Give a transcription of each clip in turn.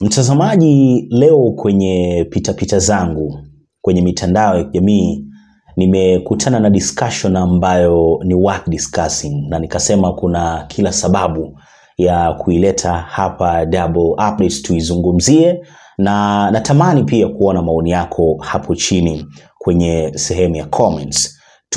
Mtazamaji, leo kwenye pitapita zangu kwenye mitandao ya kijamii nimekutana na discussion ambayo ni worth discussing, na nikasema kuna kila sababu ya kuileta hapa Double Updates tuizungumzie, na natamani pia kuona maoni yako hapo chini kwenye sehemu ya comments.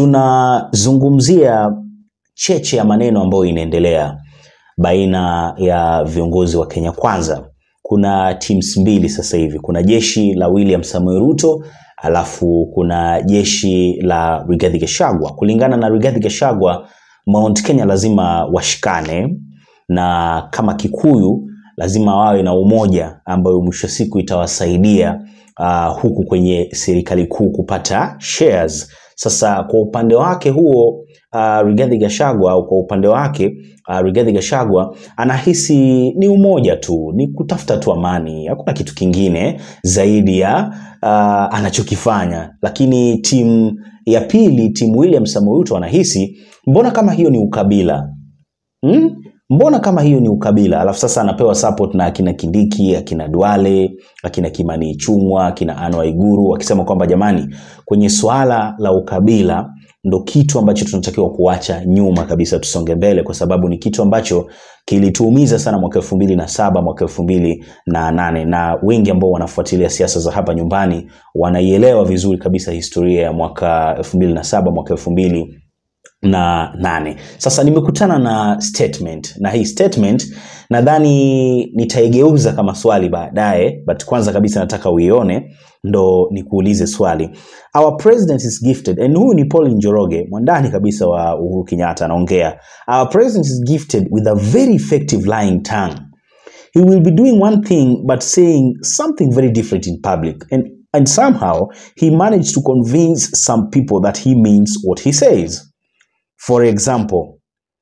Tunazungumzia cheche ya maneno ambayo inaendelea baina ya viongozi wa Kenya Kwanza. Kuna teams mbili sasa hivi, kuna jeshi la William Samoei Ruto alafu kuna jeshi la Rigathi Gachagua. Kulingana na Rigathi Gachagua, Mount Kenya lazima washikane na kama Kikuyu lazima wawe na umoja ambayo mwisho siku itawasaidia uh, huku kwenye serikali kuu kupata shares. Sasa kwa upande wake huo uh, Rigathi Gachagua au kwa upande wake uh, Rigathi Gachagua anahisi ni umoja tu, ni kutafuta tu amani, hakuna kitu kingine zaidi ya uh, anachokifanya. Lakini timu ya pili, timu William Samoei Ruto anahisi mbona kama hiyo ni ukabila hmm? Mbona kama hiyo ni ukabila? Alafu sasa anapewa support na akina Kindiki, akina Duale, akina Kimani Ichung'wa, akina Anne Waiguru wakisema kwamba jamani, kwenye suala la ukabila ndo kitu ambacho tunatakiwa kuacha nyuma kabisa, tusonge mbele, kwa sababu ni kitu ambacho kilituumiza sana mwaka elfu mbili na saba mwaka elfu mbili na nane na wengi ambao wanafuatilia siasa za hapa nyumbani wanaielewa vizuri kabisa historia ya mwaka elfu mbili na saba mwaka elfu mbili na nane. Sasa nimekutana na statement na hii statement nadhani nitaigeuza kama swali baadaye, but kwanza kabisa nataka uione ndo nikuulize swali. Our president is gifted, and huyu ni Paul Njoroge, mwandani kabisa wa Uhuru Kenyatta anaongea. Our president is gifted with a very effective lying tongue. He will be doing one thing but saying something very different in public and and somehow he managed to convince some people that he means what he says. For example,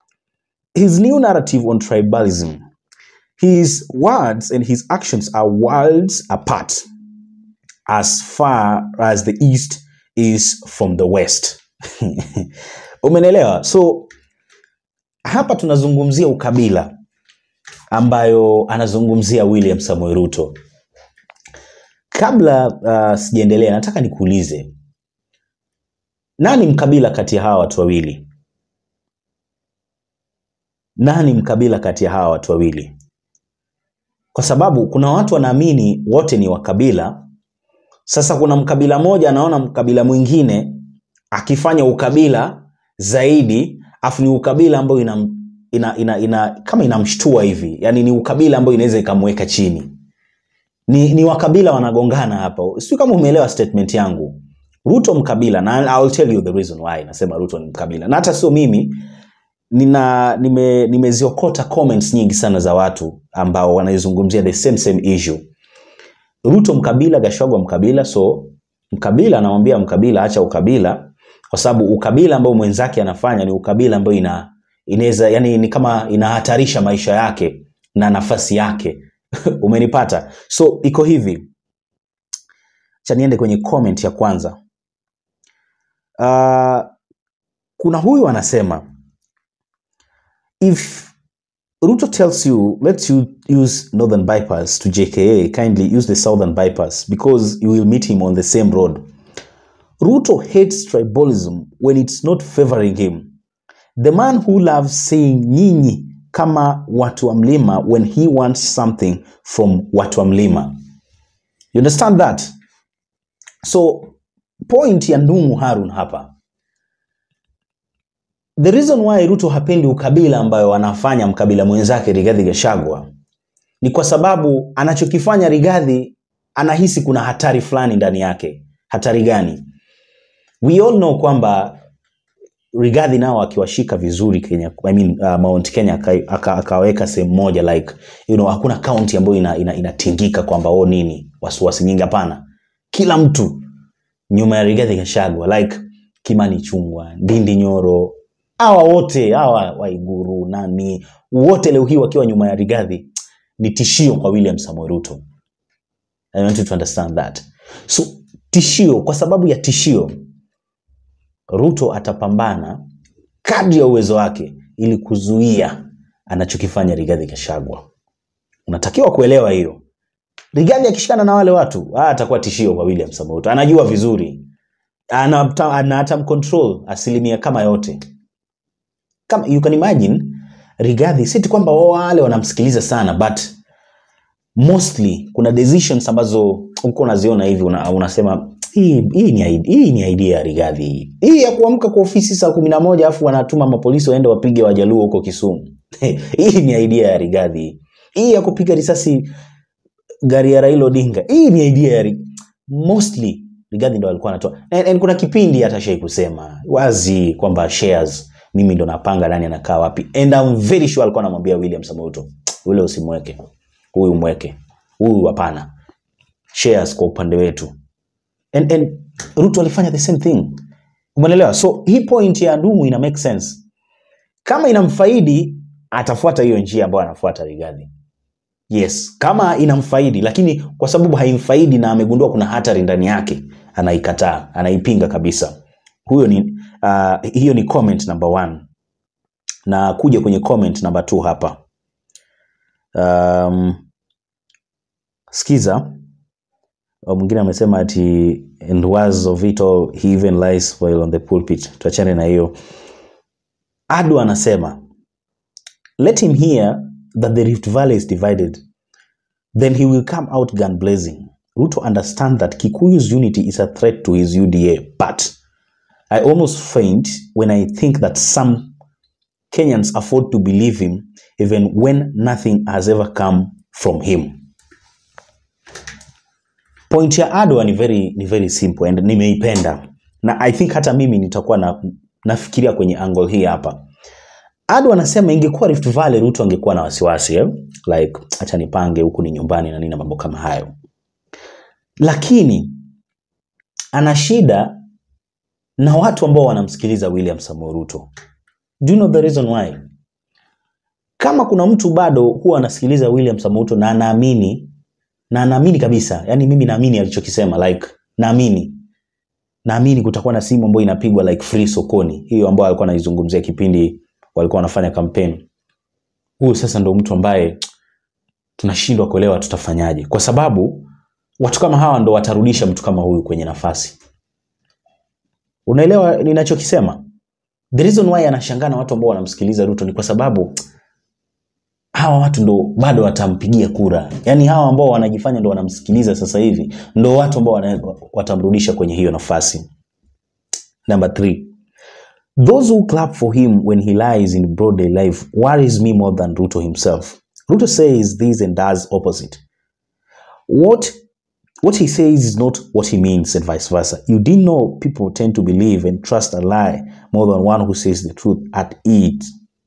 his new narrative on tribalism, his words and his actions are worlds apart as far as the East is from the West. Umenelewa? So hapa tunazungumzia ukabila ambayo anazungumzia William Samoei Ruto. Kabla uh, sijaendelea, nataka nikuulize nani mkabila kati ya hawa watu wawili? nani mkabila kati ya hawa watu wawili? Kwa sababu kuna watu wanaamini wote ni wakabila. Sasa kuna mkabila moja anaona mkabila mwingine akifanya ukabila zaidi, afu ni ukabila ambayo ina, ina, ina, ina, kama inamshtua hivi, yani ni ukabila ambayo inaweza ikamweka chini. Ni, ni wakabila wanagongana hapa. Sijui kama umeelewa statement yangu. Ruto mkabila, na I'll tell you the reason why nasema Ruto ni mkabila, na hata sio mimi nina nime, nimeziokota comments nyingi sana za watu ambao wanaizungumzia the same same issue. Ruto mkabila, Gachagua mkabila. So mkabila anamwambia mkabila, acha ukabila, kwa sababu ukabila ambao mwenzake anafanya ni ukabila ambao ina inaweza yani ni kama inahatarisha maisha yake na nafasi yake umenipata? So iko hivi, cha niende kwenye comment ya kwanza. Uh, kuna huyu anasema if Ruto tells you, let you use northern bypass to JKA, kindly use the southern bypass because you will meet him on the same road. Ruto hates tribalism when it's not favoring him. The man who loves saying nyinyi kama watu wa mlima when he wants something from watu wa mlima. You understand that? So point ya Ndung'u Harun hapa The reason why Ruto hapendi ukabila ambayo anafanya mkabila mwenzake Rigathi Gachagua ni kwa sababu anachokifanya Rigathi anahisi kuna hatari fulani ndani yake. Hatari gani? We all know kwamba Rigathi nao akiwashika vizuri Kenya, I mean, uh, Mount Kenya akaweka aka, aka sehemu moja like you know, hakuna kaunti ambayo inatingika ina, ina kwamba oh nini wasiwasi nyingi. Hapana, kila mtu nyuma ya Rigathi Gachagua like Kimani Ichung'wa, Ndindi Nyoro hawa wote hawa Waiguru nani wote leo hii wakiwa nyuma ya Rigathi ni tishio kwa William Samoei Ruto. I want you to understand that. So tishio, kwa sababu ya tishio, Ruto atapambana kadri ya uwezo wake ili kuzuia anachokifanya Rigathi Gachagua. Unatakiwa kuelewa hiyo. Rigathi akishikana na wale watu ah, atakuwa tishio kwa William Samoei Ruto. Anajua vizuri, ana ana hata control asilimia kama yote. Kama you can imagine Rigathi, si tu kwamba wale wanamsikiliza sana but mostly kuna decisions ambazo uko unaziona hivi una, unasema hii hii ni id- hii ni idea ya Rigathi hii. Hii ya kuamka kwa ofisi saa kumi na moja alafu wanatuma mapolisi waende wapige wajaluo huko Kisumu. hii ni idea ya Rigathi hii. Hii ya kupiga risasi gari ya Raila Odinga. Hii ni idea ya Ri- mostly Rigathi ndo alikuwa anatoa. And, and kuna kipindi hata shai kusema wazi kwamba shares mimi ndo napanga nani anakaa wapi. And I'm very sure alikuwa anamwambia William Samoei Ruto, ule usimweke. Huyu mweke. Huyu hapana. Shares kwa upande wetu. And, and Ruto alifanya the same thing. Umeelewa? So hii point ya Ndumu ina make sense. Kama inamfaidi atafuata hiyo njia ambayo anafuata Rigathi. Yes, kama inamfaidi, lakini kwa sababu haimfaidi na amegundua kuna hatari ndani yake, anaikataa, anaipinga kabisa. Huyo ni uh, hiyo ni comment number one, na kuja kwenye comment number two hapa. Um, sikiza Uh, mwingine amesema ati and was of it all he even lies while on the pulpit. Tuachane na hiyo. Adu anasema let him hear that the Rift Valley is divided then he will come out gun blazing. Ruto understand that Kikuyu's unity is a threat to his UDA, but I almost faint when I think that some Kenyans afford to believe him even when nothing has ever come from him. Point ya Adwa ni very, ni very simple and nimeipenda na I think hata mimi nitakuwa na, nafikiria kwenye angle hii hapa. Adu anasema ingekuwa Rift Valley Ruto angekuwa na wasiwasi eh? like acha nipange huku ni nyumbani na nini na mambo kama hayo, lakini ana shida na watu ambao wanamsikiliza William Samoei Ruto. Do you know the reason why? Kama kuna mtu bado huwa anasikiliza William Samoei Ruto na anaamini na anaamini kabisa, yani mimi naamini alichokisema, like naamini naamini kutakuwa na simu ambayo inapigwa like free sokoni, hiyo ambayo alikuwa anaizungumzia kipindi walikuwa wanafanya kampeni. Huyu sasa ndo mtu ambaye tunashindwa kuelewa tutafanyaje, kwa sababu watu kama hawa ndo watarudisha mtu kama huyu kwenye nafasi. Unaelewa ninachokisema? The reason why anashangaa na watu ambao wanamsikiliza Ruto ni kwa sababu hawa watu ndo bado watampigia kura. Yaani hawa ambao wanajifanya ndo wanamsikiliza sasa hivi ndo watu ambao wana- watamrudisha kwenye hiyo nafasi. Number three, those who clap for him when he lies in broad daylight worries me more than Ruto himself. Ruto says this and does opposite. What what he says is not what he means and vice versa. You didn't know people tend to believe and trust a lie more than one who says the truth at it.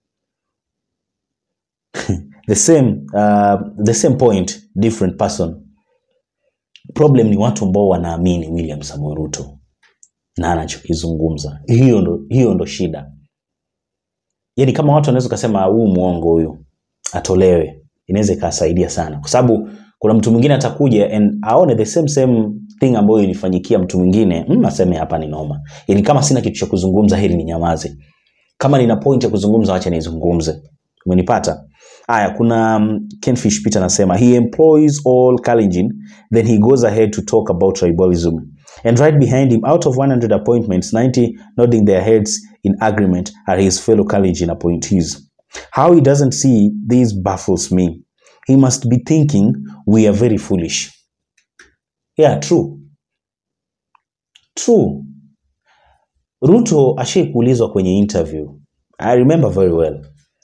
the same uh, the same point different person problem ni watu ambao wanaamini william samuel ruto na anachokizungumza hiyo ndo, hiyo ndo shida yani kama watu wanaweza ukasema huu mwongo huyu atolewe inaweza ikasaidia sana kwa sababu kuna mtu mwingine atakuja and aone the same same thing ambayo ilifanyikia mtu mwingine mm, aseme hapa ni noma yani kama sina kitu cha kuzungumza hili ni nyamaze kama nina point ya kuzungumza wacha nizungumze umenipata haya kuna um, kenfish peter anasema he employs all Kalenjin then he goes ahead to talk about tribalism and right behind him out of 100 appointments 90 nodding their heads in agreement are his fellow Kalenjin appointees how he doesn't see this baffles me he must be thinking we are very foolish yeah true true ruto ashai kuulizwa kwenye interview i remember very well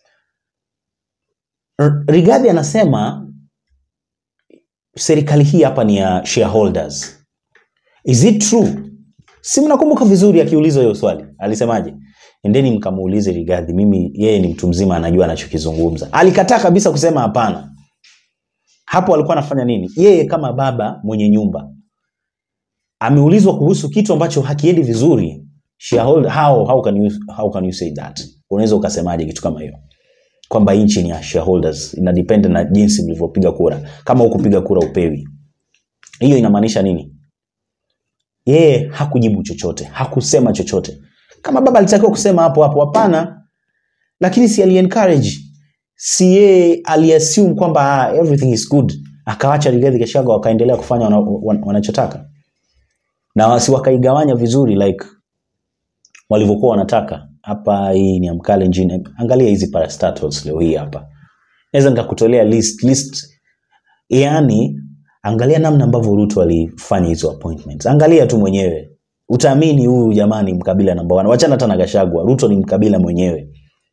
R- Rigathi anasema serikali hii hapa ni ya shareholders. Is it true? Si mnakumbuka vizuri akiulizwa hiyo swali alisemaje? Endeni mkamuulize Rigathi, mimi yeye ni mtu mzima, anajua anachokizungumza. Alikataa kabisa kusema hapana. Hapo alikuwa anafanya nini? Yeye kama baba mwenye nyumba ameulizwa kuhusu kitu ambacho hakiendi vizuri. Shareholder, how, how, can you, how can you say that? Unaweza ukasemaje kitu kama hiyo? kwamba nchi ni ya shareholders ina depend na jinsi mlivyopiga kura kama hukupiga kura upewi hiyo inamaanisha nini yeye hakujibu chochote hakusema chochote kama baba alitakiwa kusema hapo hapo hapana lakini si ali encourage si yeye aliassume kwamba ah, everything is good akawacha Rigathi Gachagua wakaendelea kufanya wana, wan, wanachotaka na wasi wakaigawanya vizuri like walivyokuwa wanataka hapa hii ni amkale njini angalia hizi parastatals leo hii hapa naweza nikakutolea list list yani angalia namna ambavyo Ruto alifanya hizo appointments angalia tu mwenyewe utaamini huyu jamani mkabila namba 1 wachana hata na Gachagua Ruto ni mkabila mwenyewe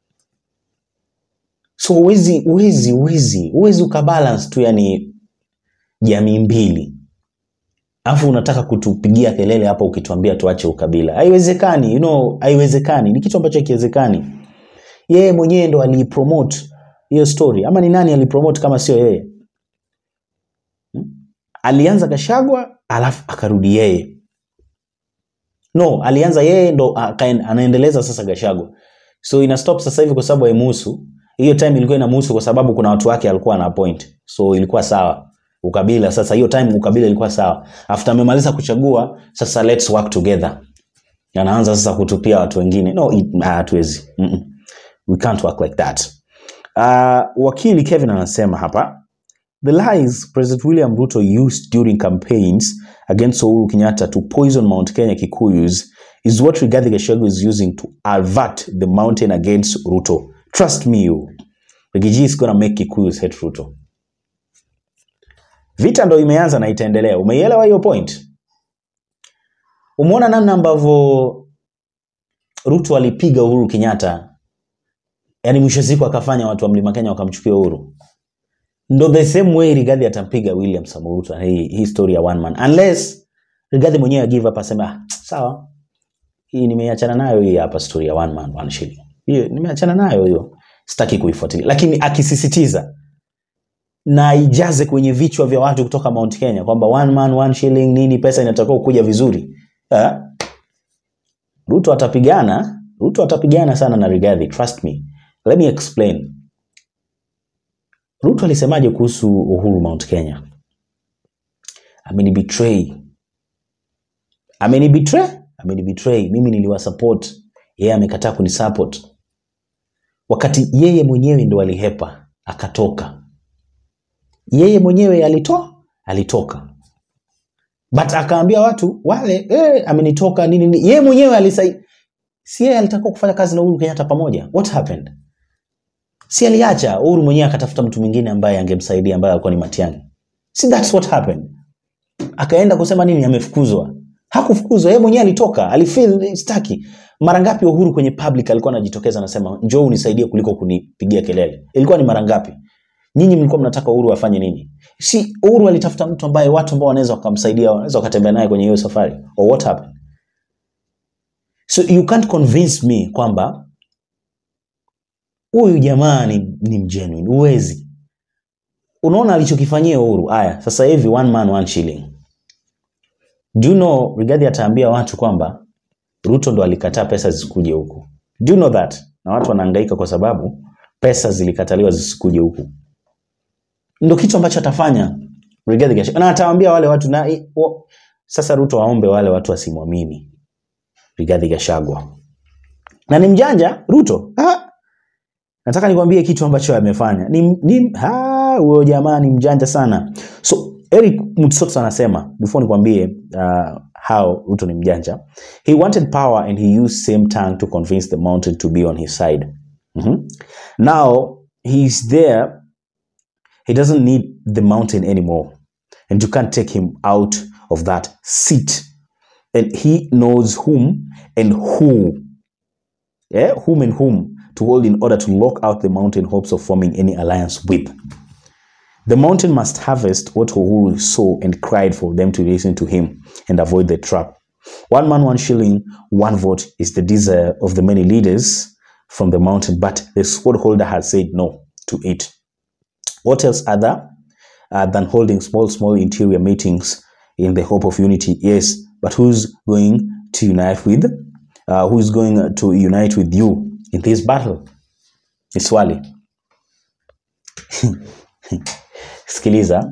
so uwezi uwezi uwezi uwezi ukabalance tu yani jamii mbili alafu unataka kutupigia kelele hapa ukituambia tuache ukabila haiwezekani you know, haiwezekani ni kitu ambacho hakiwezekani yeye mwenyewe ndo aliipromote hiyo story ama ni nani alipromote kama sio yeye Hmm? alianza Gachagua alafu akarudi yeye no alianza yeye ndo akaen- anaendeleza sasa Gachagua so ina stop sasa hivi kwa sababu haimuhusu hiyo time ilikuwa inamuhusu kwa sababu kuna watu wake alikuwa ana appoint so ilikuwa sawa ukabila sasa hiyo time ukabila ilikuwa sawa after amemaliza kuchagua sasa let's work together anaanza sasa kutupia watu wengine no it- ah, hatuwezi Mm-mm. we can't work like that uh, wakili Kevin anasema hapa The lies President William Ruto used during campaigns against Uhuru Kenyatta to poison Mount Kenya Kikuyus is what Rigathi Gachagua is using to avert the mountain against Ruto. Trust me, you. Rigiji is gonna make Kikuyus hate Ruto. Vita ndo imeanza na itaendelea. Umeielewa hiyo point? Umeona namna ambavyo Ruto alipiga Uhuru Kenyatta, yaani mwisho wa siku akafanya watu wa Mlima Kenya wakamchukia Uhuru. ndo the same way Rigathi atampiga William Samoei Ruto na hii, hii story ya one man unless Rigathi mwenyewe give up aseme ah, sawa hii nimeachana nayo hii hapa story ya one man one shilling hiyo nimeachana nayo hiyo sitaki kuifuatilia lakini akisisitiza na ijaze kwenye vichwa vya watu kutoka Mount Kenya kwamba one man one shilling nini pesa inatakiwa kuja vizuri eh? Ruto atapigana Ruto atapigana sana na Rigathi trust me let me explain Ruto alisemaje kuhusu Uhuru Mount Kenya? Amenibetray. Amenibetray? Amenibetray. Mimi niliwasupport, yeye amekataa kunisupport. Wakati yeye mwenyewe ndo alihepa, akatoka. Yeye mwenyewe alitoa, alitoka. But akaambia watu wale, eh, amenitoka nini nini. Yeye mwenyewe alisai si yeye alitaka kufanya kazi na Uhuru Kenyatta pamoja. What happened? si aliacha Uhuru mwenyewe akatafuta mtu mwingine ambaye angemsaidia ambaye alikuwa ni Matiang'i. Si that's what happened. Akaenda kusema nini amefukuzwa. Hakufukuzwa, yeye mwenyewe alitoka, alifeel staki. Mara ngapi Uhuru kwenye public alikuwa anajitokeza anasema njoo unisaidie kuliko kunipigia kelele. Ilikuwa ni mara ngapi? Nyinyi mlikuwa mnataka Uhuru afanye nini? Si Uhuru alitafuta mtu ambaye watu ambao wanaweza wakamsaidia, wanaweza wakatembea naye kwenye hiyo safari. Or what happened? So you can't convince me kwamba huyu jamaa ni, ni mgenuine huwezi unaona alichokifanyia uhuru haya sasa hivi one man one shilling do you know Rigathi ataambia watu kwamba ruto ndo alikataa pesa zisikuje huku do you know that na watu wanahangaika kwa sababu pesa zilikataliwa zisikuje huku ndo kitu ambacho atafanya Rigathi Gachagua na atawaambia wale watu na i- o, sasa ruto waombe wale watu wasimwamini Rigathi Gachagua na ni mjanja ruto ah, nataka nikwambie kitu ambacho amefanya ni, ni ha, huyo jamaa ni mjanja sana so eric mutsots anasema before nikwambie uh, how ruto ni mjanja he wanted power and he used same tongue to convince the mountain to be on his side Mhm. now he's there he doesn't need the mountain anymore and you can't take him out of that seat and he knows whom and who yeah, whom and whom to hold in order to lock out the mountain hopes of forming any alliance with. The mountain must harvest what Uhuru saw and cried for them to listen to him and avoid the trap. One man, one shilling, one vote is the desire of the many leaders from the mountain, but the sword holder has said no to it. What else other uh, than holding small, small interior meetings in the hope of unity? Yes, but who's going to unite with? Uh, who's going to unite with you in this battle? Ni swali. Sikiliza,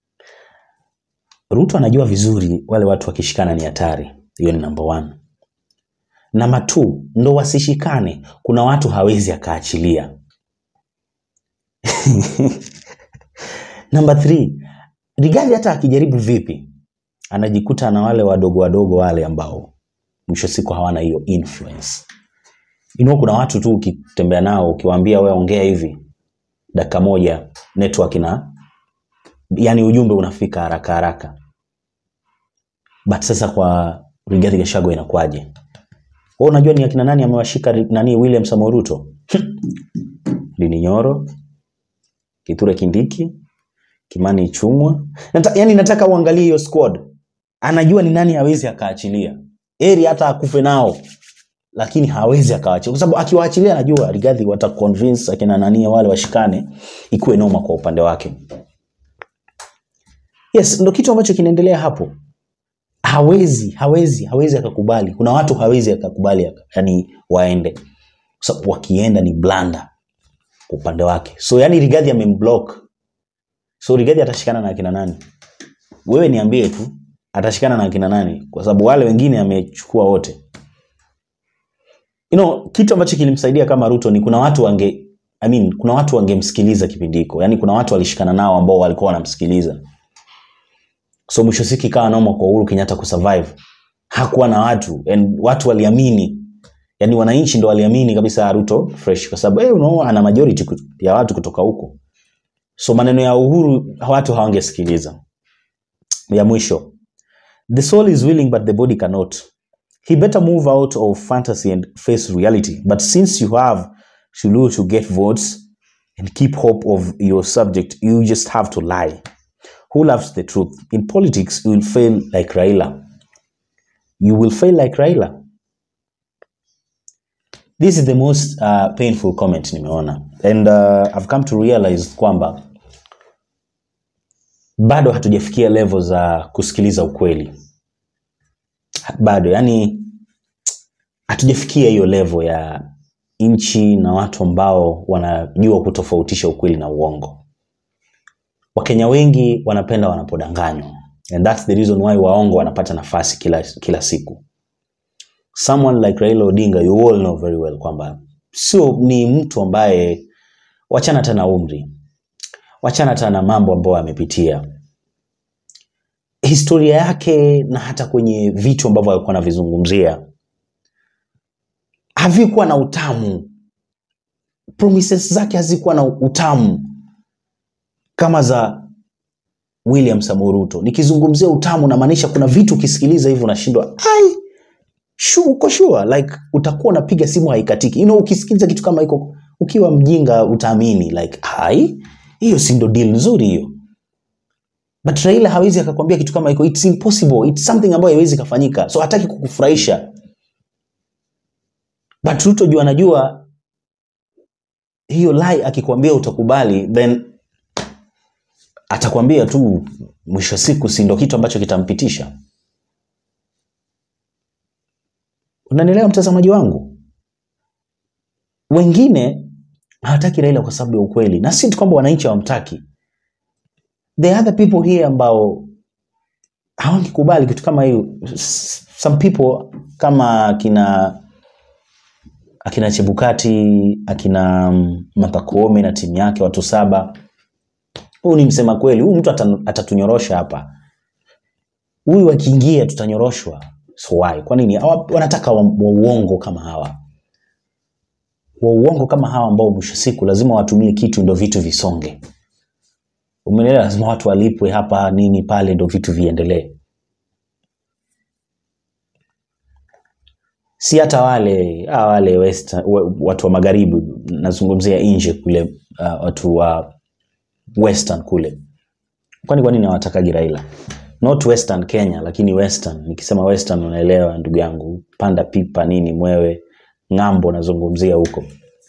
Ruto anajua vizuri wale watu wakishikana ni hatari. Hiyo ni number one. Namba two, ndo wasishikane, kuna watu hawezi akaachilia. Number three, Rigathi hata akijaribu vipi anajikuta na wale wadogo wadogo wale ambao mwisho siku hawana hiyo influence. You know, kuna watu tu ukitembea nao ukiwaambia wewe ongea hivi dakika moja network ina yani ujumbe unafika haraka haraka. But sasa kwa Rigathi Gachagua inakuwaje? Wewe unajua ni akina nani amewashika ri- nani William Samoei Ruto? Lini Nyoro, Kithure Kindiki, Kimani Ichung'wa. Nata, yani nataka uangalie hiyo squad. Anajua ni nani hawezi akaachilia. Eri hata akufe nao lakini hawezi akawaachilia kwa sababu akiwaachilia anajua Rigathi wata convince akina nani wale washikane ikuwe noma kwa upande wake. Yes, ndo kitu ambacho kinaendelea hapo. Hawezi, hawezi, hawezi akakubali. Kuna watu hawezi akakubali aka- yani waende. Kwa sababu wakienda ni blanda kwa upande wake. So yani Rigathi amemblock. So Rigathi atashikana na akina nani? Wewe niambie tu atashikana na akina nani? Kwa sababu wale wengine amechukua wote. You know, kitu ambacho kilimsaidia kama Ruto ni kuna watu wange I mean, kuna watu wangemsikiliza kipindi hiko. Yaani kuna watu walishikana nao ambao walikuwa wanamsikiliza. So mwisho siku ikawa noma kwa Uhuru Kenyatta kusurvive. Hakuwa na watu and watu waliamini. Yaani wananchi ndo waliamini kabisa Ruto fresh kwa sababu eh, unaona ana majority kut- ya watu kutoka huko. So maneno ya Uhuru watu hawangesikiliza. Ya mwisho. The soul is willing but the body cannot. He better move out of fantasy and face reality. But since you have Shulu to get votes and keep hope of your subject, you just have to lie. Who loves the truth? In politics, you will fail like Raila. You will fail like Raila. This is the most uh, painful comment nimeona. And uh, I've come to realize kwamba bado hatujafikia level za kusikiliza ukweli. Bado, yani hatujafikia hiyo level ya nchi na watu ambao wanajua kutofautisha ukweli na uongo. Wakenya wengi wanapenda wanapodanganywa. And that's the reason why waongo wanapata nafasi kila, kila siku. Someone like Raila Odinga, you all know very well kwamba sio ni mtu ambaye wachana hata na umri, wachana hata na mambo ambayo amepitia, historia yake na hata kwenye vitu ambavyo alikuwa anavizungumzia havikuwa na utamu. Promises zake hazikuwa na utamu kama za William Samoei Ruto. Nikizungumzia utamu namaanisha kuna vitu ukisikiliza hivyo unashindwa ai shu, uko sure like utakuwa unapiga simu haikatiki. You know, ukisikiliza kitu kama hiko ukiwa mjinga utaamini like hai hiyo si ndo deal nzuri hiyo. But Raila hawezi akakwambia kitu kama hiko, it's impossible, it's something ambayo haiwezi kafanyika, so hataki kukufurahisha. But Ruto juu anajua hiyo lie akikwambia utakubali, then atakwambia tu mwisho wa siku, si ndo kitu ambacho kitampitisha. Unanielewa mtazamaji wangu? Wengine hawataki Raila kwa sababu ya ukweli, na si tu kwamba wananchi hawamtaki. There are other people here ambao hawangekubali kitu kama hiyo. S- Some people kama akina akina Chebukati, akina mm, Martha Koome na timu yake watu saba. Huyu ni msema kweli, huyu mtu atan- atatunyorosha hapa. Huyu akiingia tutanyoroshwa. So why? Kwa nini? Hawa- Wanataka wa, wa uongo kama hawa, wa uongo kama hawa ambao mwisho siku lazima watumie kitu ndo vitu visonge. Umeelewa? Lazima watu walipwe hapa nini pale ndo vitu viendelee. si hata wale ah, wale west, wa- watu wa magharibi nazungumzia nje kule uh, watu wa western kule kwani kwa nini hawatakagi raila not western kenya lakini western nikisema western unaelewa ndugu yangu panda pipa nini mwewe ng'ambo nazungumzia huko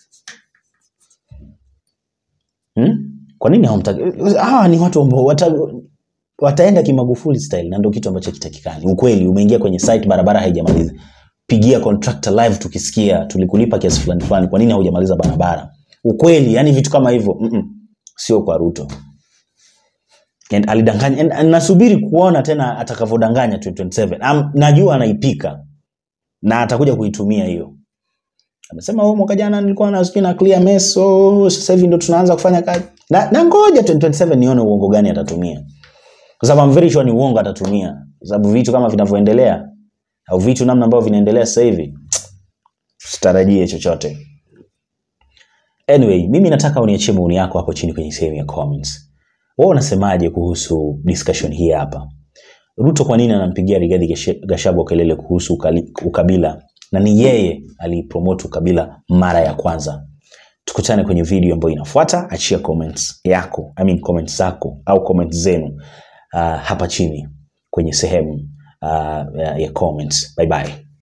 hmm? kwa nini hawamtaki hawa ni watu ambao wata, wataenda kimagufuli style na ndio kitu ambacho kitakikani ukweli umeingia kwenye site barabara haijamaliza pigia contractor live tukisikia tulikulipa kiasi fulani fulani kwa nini haujamaliza barabara ukweli yani vitu kama hivyo mm-mm, sio kwa ruto and alidanganya and, and nasubiri kuona tena atakavyodanganya 2027 um, najua anaipika na atakuja kuitumia hiyo amesema oh, mwaka jana nilikuwa na sijui na clear mess so sasa hivi ndo tunaanza kufanya kazi na, na ngoja 2027 nione uongo gani atatumia kwa sababu I'm very sure ni uongo atatumia, kwa sababu vitu kama vinavyoendelea au vitu namna ambavyo vinaendelea sasa hivi usitarajie chochote. Anyway, mimi nataka uniachie maoni yako hapo chini kwenye sehemu ya comments. Wewe unasemaje kuhusu discussion hii hapa? Ruto kwa nini anampigia Rigathi Gashe- Gachagua kelele kuhusu ukali- ukabila na ni yeye alipromote ukabila mara ya kwanza? Tukutane kwenye video ambayo inafuata. Achia comments yako, I mean comments zako au comments zenu uh, hapa chini kwenye sehemu uh, ya ya comments. Bye bye.